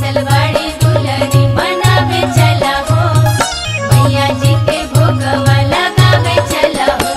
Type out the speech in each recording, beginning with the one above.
रुसल बड़ी दुलरी मनावे चला हो मैया जी के भोगवा लगावे चला हो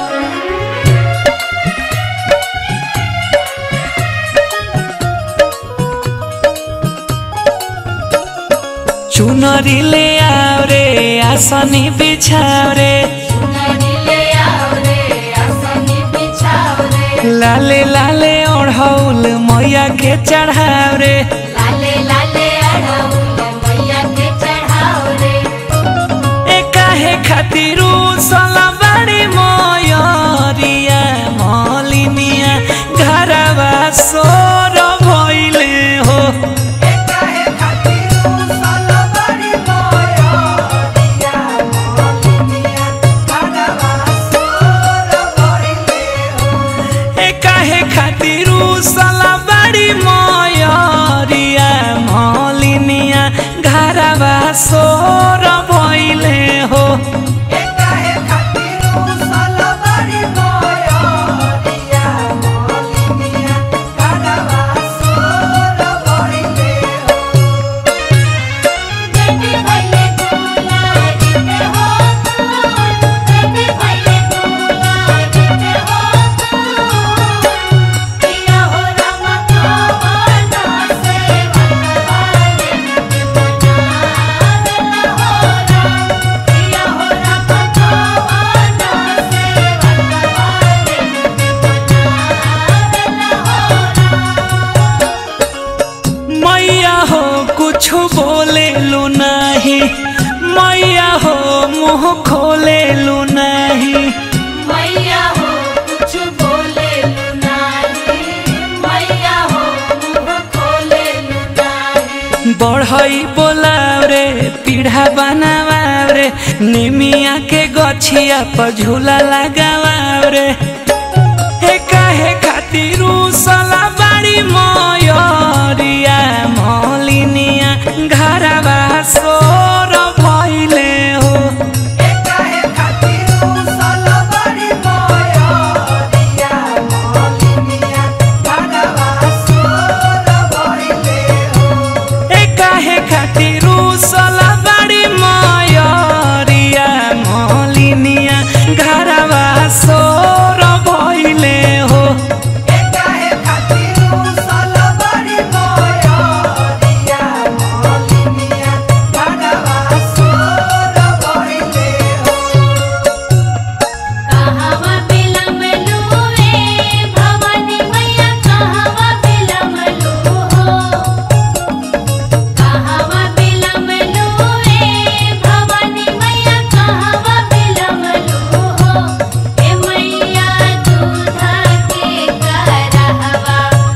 चुनरी ले आओ रे आसनी बिछाओ रे चुनरी ले आओ रे आसनी बिछाओ रे लाले लाले ओढ़ौल मैया के चढ़ाओ रे लाले लाले अड़हुल मैया के चढ़ाओ रे ए काहे खातिर सला बड़ी मयरिया मलिनिया घरवा सोर भइले हो ए काहे खातिर सला बड़ी मयरिया मलिनिया घरवा सोर भइले हो बेटी भइले दुलारी के हो बेटी भइले दुलारी के हो पिया हो राम कवना से भगवान के मनावेला हो राम पिया हो राम कवना से भगवान के मनावेला हो राम मैया हो कुछ बोले लू नहीं मैया हो मुंह खोले लू नहीं मैया हो कुछ बोले लुनाही मैया हो मुंह खोले लुनाही बढ़ई बोलाव रे पीढ़ा बनावाव रे निमिया के गछिया पर झूला लगावाव रे हे काहे खातिर सला बाड़ी मयरिया मलिनिया घरवा सोर भइले हो ए काहे खातिर सला बाड़ी मयरिया मलिनिया घरवा सोर भइले हो कहवा बिलमलू ए भवानी मैया कहवा बिलमलू हो कहवा बिलमलू ए भवानी मैया कहवा बिलमलू हो ए मैया दूधा के करहवा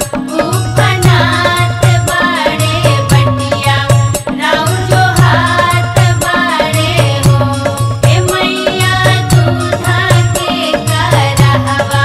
उफनात बाड़े बटिया राउ जो हाथ बाड़े हो ए मैया दूधा के करहवा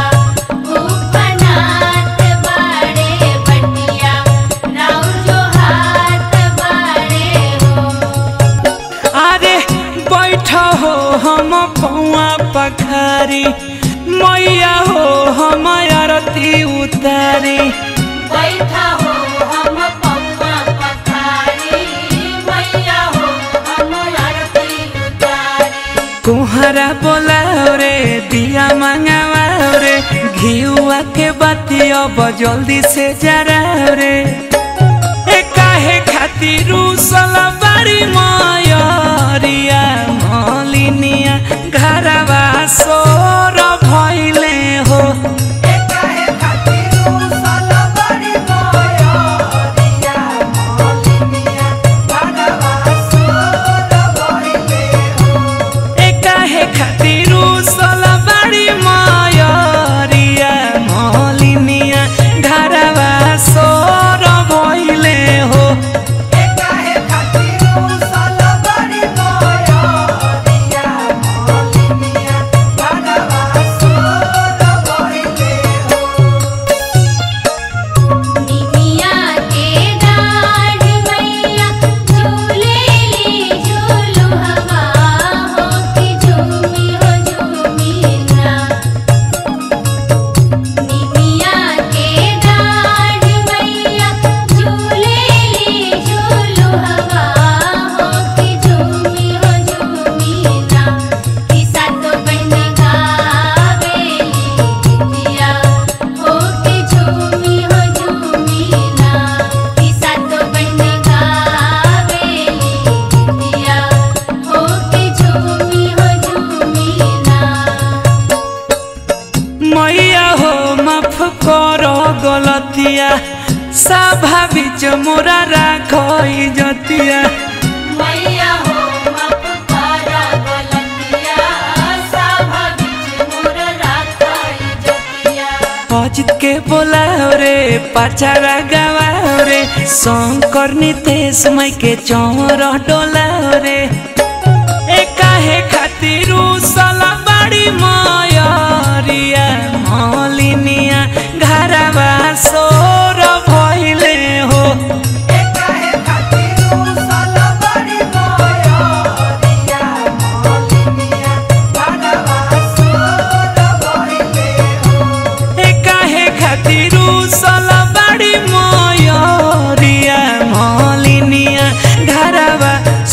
उफनात बाड़े बटिया राउ जो हाथ बाड़े हो अरे बैठ हो हम पौआ पखारी मैया हो हम आरती उतारी बैठा हो हम पौवा पखारी मैया हो हम आरती उतारी कुहरा बोलाओ रे दिया मंगाओ रे घिउआ के बाती अब जल्दी से जराओ रे ए काहे खातिर सला बाड़ी मयरिया मलिनिया घरवा सोर भइले हो ए काहे खातिर सला बाड़ी मयरिया मलिनिया घरवा सोर भइले हो काहे खातिर इजतिया मैया हो माफ करा गलतिया सभा बीच मोर राखा इज्जतिया अजित के बोलाओ रे पचारा गवाओ रे शंकर नितेश मई के चौर डोलाओ रे ए काहे खातिर सला बड़ी मयरिया मलिनिया घरवा सोर भइले हो ए काहे खातिर सला बड़ी मयरिया मलिनिया घरवा